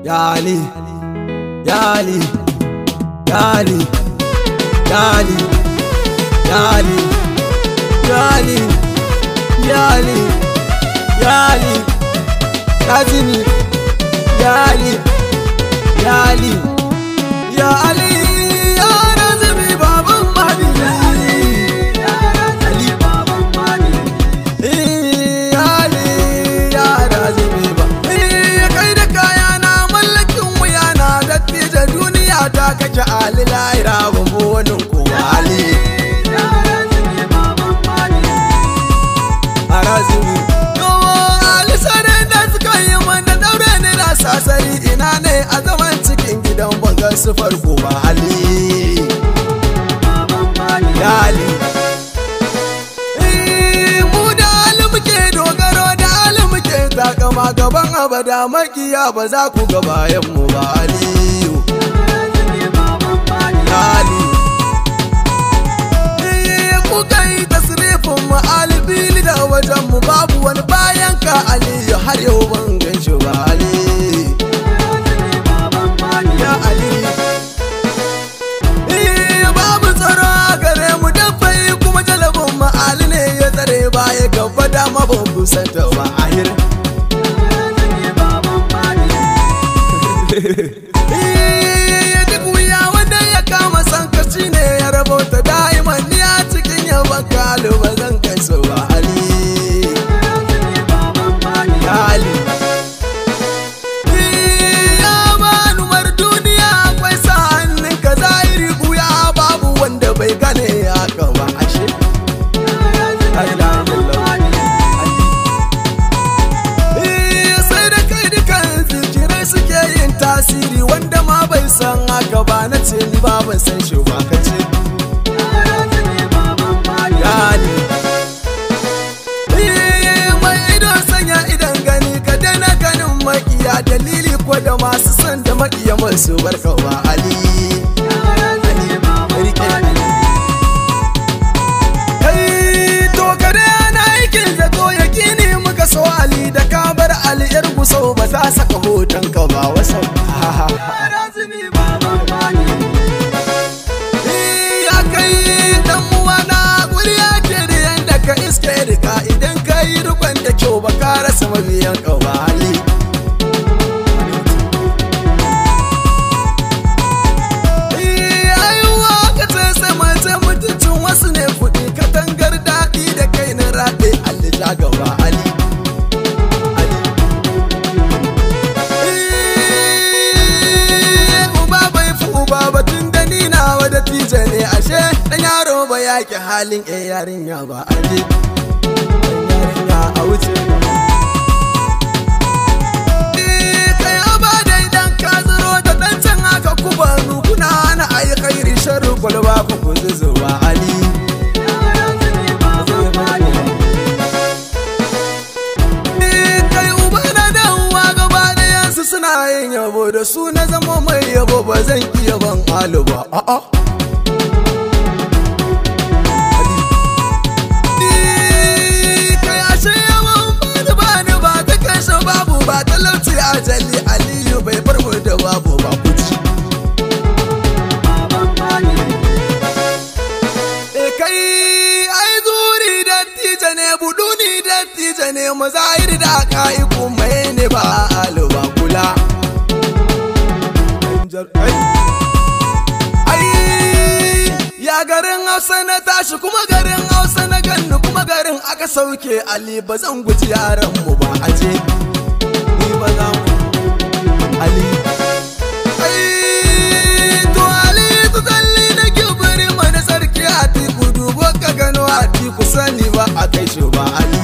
Yali, yali, yali, yali, yali, yali, yali, yali, Kazimi, yali, yali, yali, ya Razumi baban Mahdi. Ali baban Mahdi. Eh, yali, ya Razumi ba. Eh, kai da kaya na mallakin wuya na dattijo duniya ta kake Ali lahira babu wani kowa Ali. a razumi Yawa Ali sanin da suka yi mana daure ne na sasari ina ne a zaman cikin gidan bangar su farko ba Ali Ya Ali Eh, mu da Ali muke dogaro da Ali muke takama gaban abada makiya ba za ku ga bayan mu ba Aliyu Ya Ali Eh, kuka yi tasrifin mu alibili da wajen mu babu wani bayan ka aliyu har yau ban gan shi ba ali ya ali Eh, babu tsaro a gare mu dafai kuma jalabin mu ali ne ya tsare baya gaba dama ban kusanta ba ahir Eh, duk wuya wanda ya kama sankaci ne ya rabauta da'iman ni a cikin yaban kalu ba zan kai su ba ali ya ali Eh, ya bani mar duniya akwai sa hannun ka zahiri buya babu wanda bai gane haka ba ashe Eh, sai da kai dukan zikirai suke yin tasiri wanda ma bai san haka ba na ce ni ba ban san shi ba ka ce gani Eh, mai idon sanya idan gani ka daina ganin makiya dalili ko da masu son da makiya masu barka wa ali Rike Ali. kai to kada yana aikin zato ya kini muka so ali da ka bar ali yar guso ba za saka hoton ka ba wasu ya kai dan uwa na guri ake da yanda ka iske rika idan ka yi rukun da kyau ba ka rasa mabiyan ka ba ali ayuwa ka ce sama ce mutuncin wasu ne kuɗi katangar daɗi da kai na raɗe ali ja gaba ali Eh, uba bai fi uba ba tun da ni nawa da tije ne ashe dan yaro ba yake halin eh yarinya ba aje dan yarinya a wuce Eh, kai aba dai dan ka zuro da dan can haka ku ba kuna na ayi khairi sharru kwalba ku ku zuwa ali Eh, kai uba na da uwa gaba ɗayansu suna yin yabo da su na zama mai yabo ba zan iya ban alu ba a'a Eh, kai ashe yawan bani bani ba ta kashe babu ba talauci ajali aliyu bai bar mu da babu ba kuci E kai ai zuri dattija ne buduni dattija ne mazahir da kai kuma ne ba aluba kula ai ya garin hausa na tashi kuma garin hausa na ganni kuma garin aka sauke ali ba zan guji yaran mu ba aje ni ba za mu ali Ai, to Ali tu tsalli na gibiri mana sarki a tiku dubo ka gano a tiku sani ba a kai shi ba Ali.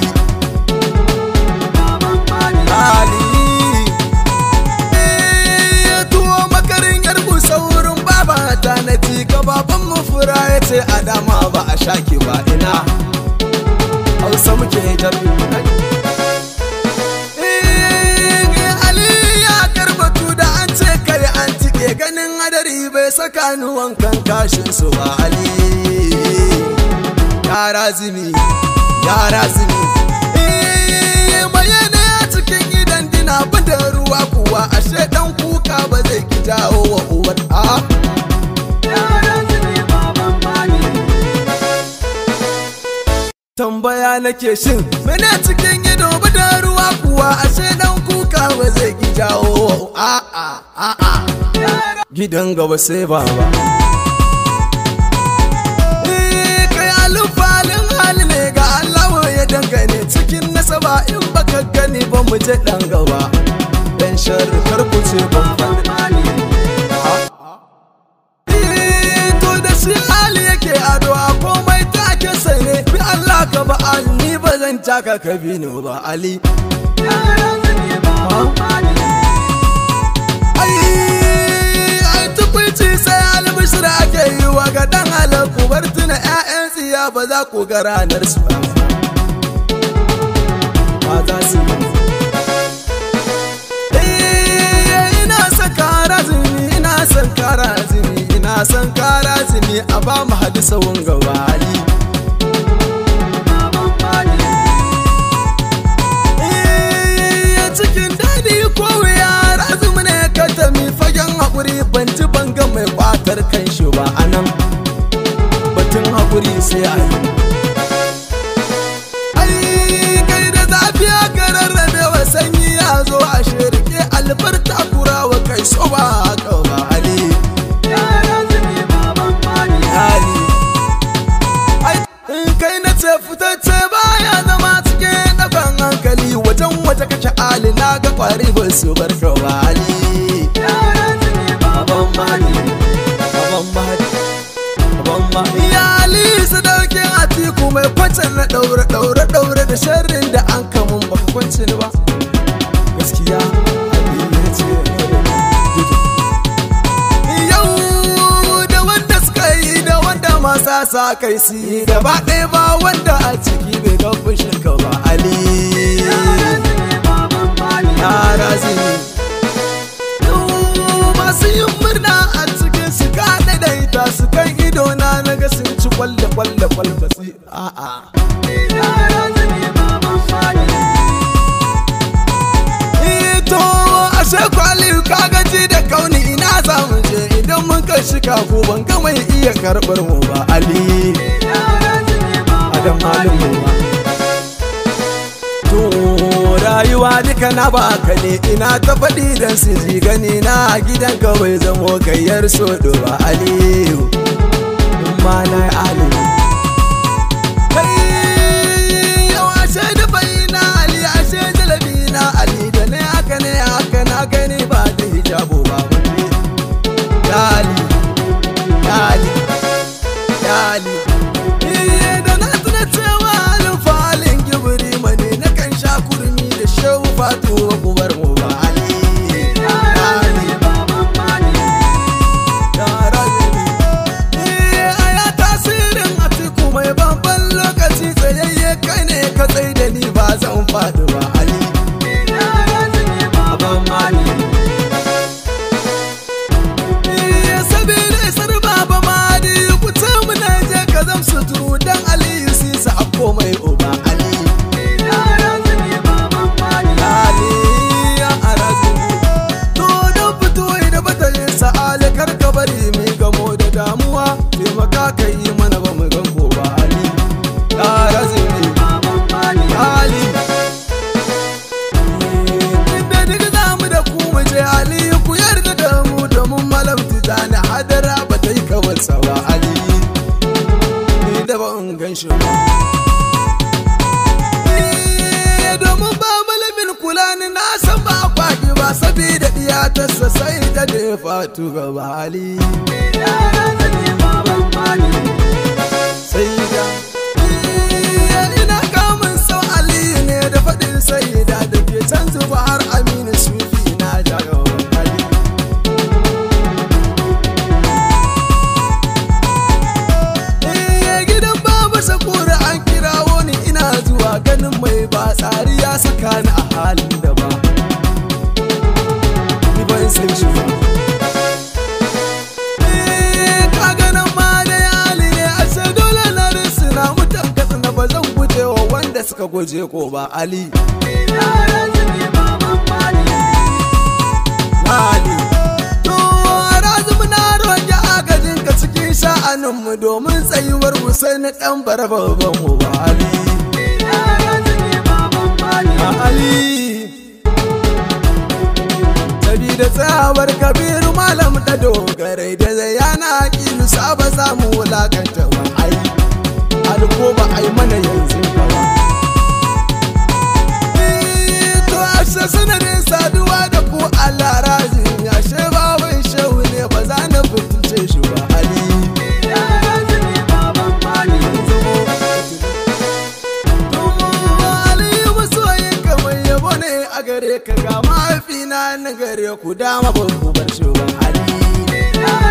Ali. Eh, tuwo makarin yarku saurin baba ta na ka baban mu fura ya ce a dama ba a shaki ba ina. Hausa muke jar. Eh, Ali ya karbatu da an ce kai an tike ganin hadari bai saka ni wankan kashin su ba Ali. Ya razumi, ya razumi. Eh, bayyana cikin gidan dina bin da ruwa kuwa ashe dan kuka nake shin mene cikin ido da ruwa kuwa ashe dan kuka ba zai ki jawo a a a a gidan gaba sai baba Eh, kai alufalin hali ne ga Allah ya dangane cikin nasaba in baka gani ba mu je dan gaba dan sharri kar ku ce ban faɗi Eh, to da shi hali yake ado a komai take sai ne bi Allah ka ba Ali ni ba zan taka ka bi ni ba Ali ai ai tukwici sai albishir ake yi wa ga dan halar ku bar tuna 'ya'yan tsiya ba za ku ga ranar su ba ba za su yi Eh, ina son kara zini ina son kara zini ina son kara zini a ba mu hadisa wanga wali Eh, cikin daɗi ko wuya razumi ne ka tami fagen haƙuri ban ci banga mai ƙwatar kan shi ba anan batun haƙuri sai a yi ai kai da zafi aka rarrabe wa sanyi ya zo a shirke albarta kura wa kai so ba haka ba ali ali ai in kai na ce fitacce baya zama cikin ɗakan hankali wajen waje kake ali na ga kwari ba su bar ka ba ali Baban Mali, Baban Mali, Baban Mali. Iyali su dauke a tiku mai kwacin na daure daure daure da sharrin da an kamun baka kwance ni ba. Gaskiya Ali ya ce Yau da wanda suka yi da wanda masa sa kai su yi gaba ɗaya ba wanda a ciki bai ga fushin ka ba Ali. Yara zini. masu yin murna a cikin su ka daidaita su kan ido na naga sun ci kwalle kwalle kwalle su a'a ito ashe kwali ka gaji da kauni ina za mu je idan mun kai shi kafu ban ga mai iya karɓar mu ba ali adam halin mu ba To rayuwa duka na baka ne ina ta faɗi don su ji gani na gidan ka bai zamo gayyar so ba aliyu in ma na yi aliyu kai yau ashe da bai na ali ashe jalabi na ali da ne haka ne haka na gani ba da hijabu ba mutu dali dali dali Iye da na tuna cewa halin falin gibiri mane na kan sha kurmi da shehu fatu wa kubar mu ba ali ali yara gani Iye aya tasirin atiku mai babban lokaci tsayayye kai ne ka tsai da ni ba zan faɗi ba ali Aban mali Iye sabida isar baba madi kuce mu na je ka zam suturu dan aliyu sisa a komai uba ali ali ya arazini to don fito da batalin sa'ali kar ka bari mu gamo da damuwa taimaka ka yi mana ba mu gambo ba ali ya arazini ali inda duk za mu da ku mu je ali ku yarda da mu domin malam tijani hadara ba ta yi kawarsa ba ali ni da ba in gan shi ba Eh, domin ba malamin kula ni na san ba kwaki ba sabida diyatarsa sai da da fatu ga bali sai da Eh, ina kamun sau aliyu ne da faɗin sai da da ke can zuba har aminu sufi na jagaban ali Eh, gidan babu sakura an kirawo ni ina zuwa ganin mai ba tsari ya saka ni a halin da ba ni ban san shi ba Eh, ka ganin ma da yali ne a sai dole na risina mutan kasa na ba zan guje wa wanda suka guje ko ba ali Ali to razum na roƙi agajin ka cikin sha'aninmu domin tsayuwar Hussein ɗan barbaban mu ba Ali ali sabida tsayawar kabiru malam da dogarai da zayana kilu saba samu wulakanta wa ai alko ba ai mana yanzu ba to ashe sanadin saduwa da ku Allah razin ashe baban shehu ne ba za na fitince shi ba ali a gare ka ga mahaifina na gare ku dama ban ku bar shi ba ali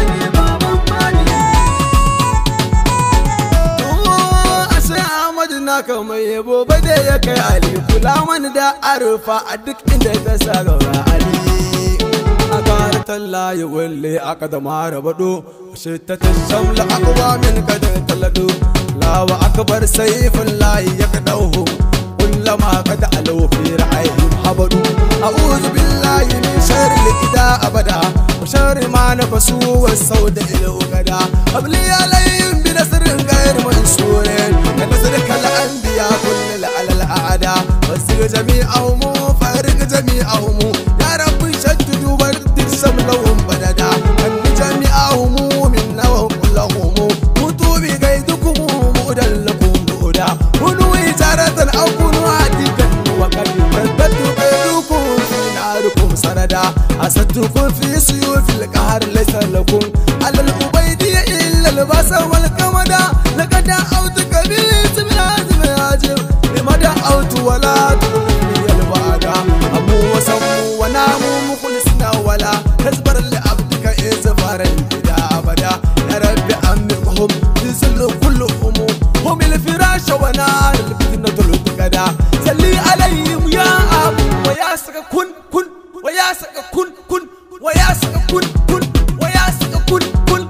ashe Ahmadu na kamar yabo ba da ya kai ali kula mani da arufa a duk inda ta sa gaba ali a kare talla ya walle aka da mara bado shi ta tashamla akwa min kada talado lawa akbar sayfin layi ya kadauhu كلما قد علوا في رعيهم حبدوا أعوذ بالله من شر الإداء أبدا وشر ما نفسوا والسود إلى غدا قبلي عليهم بنصر غير منصور كنصرك الأنبياء كل على الأعداء وسر جميعهم فارق جميعهم يا رب شدد ورد سملهم بددا أن جميعهم منا وكلهم موتوا بقيدكم مؤدا لكم مؤدا كونوا إجارة أو كونوا عديدا وقد رددت قيدكم في ناركم سندا أسدتكم في سيوف القهر ليس لكم على الأبيد إلا الباس والكمدا لقد دعوتك بالاسم العظيم العجيب لما دعوت ولا تقولي الوعد أمو وسمو ونامو مخلصنا ولا تزبر لعبدك إزفارا إلى أبدا يا رب أمهم تزل كلهم هم الفراش ونار الفتنة الغدا سلي عليهم يا أبو ويا سك كن كن ويا سك كن كن ويا سك كن كن ويا سك كن كن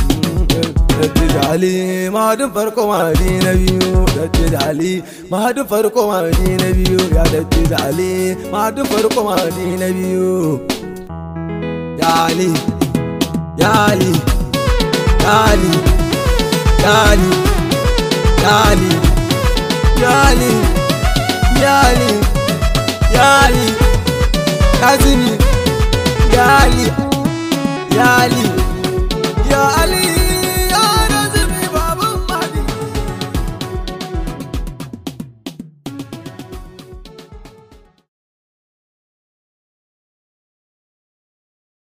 Ali mahadin farko mahadi na biyu Datti da Ali mahadin farko mahadi na biyu Ya datti da Ali mahadin farko mahadi na biyu Ya Ali Ya Ali Ya Ali Ya Ali Yali, Yali, Yali, Yali, Kazini, Yali, Yali.